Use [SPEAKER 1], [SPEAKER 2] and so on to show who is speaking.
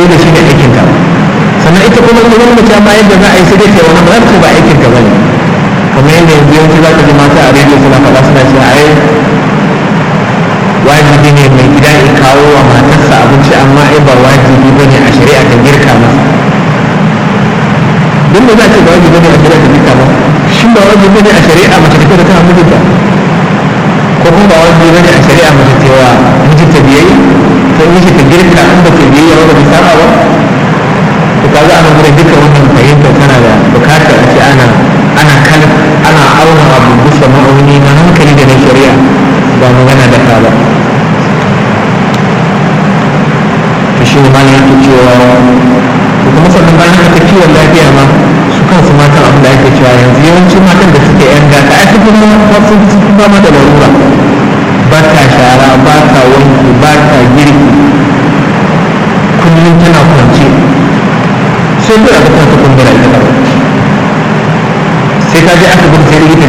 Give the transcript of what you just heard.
[SPEAKER 1] da shi ne aikin ka sannan ita kuma ita wani mace ma yadda za a yi sai dai ta wani ba za ba aikin ka bane kamar yadda yanzu yawanci za ka ji mata a rediyo suna faɗa suna cewa ai wajibi ne mai gida ya kawo wa matarsa abinci amma ai ba wajibi ba ne a shari'a ta girka masa don da za ce ba wajibi ne a shari'a ta girka masa shi ba wajibi ne a shari'a mace ta ta mijinta ko kuma ba wajibi ne a shari'a mace ta wa mijinta biyayya ta yi shi ta girka in ba ta biyayya ba ba ta ba to kaga ana gurin duka wannan fahimtar tana da bukatar a ce ana ana kal ana auna abu bisa ma'auni na hankali da na shari'a ba magana da ka ba to shi ne malam yake cewa to kuma sannan bayan haka kiwon lafiya ma su kansu matan abin da ake cewa yanzu yawancin matan da suke yan gata ai su kuma wasu sun fi fama da larura ba ta shara ba ta wanki ba ta girki kullum tana kwance sai kura ta kwanta kumbura ita sai ka je aka gudu sai likita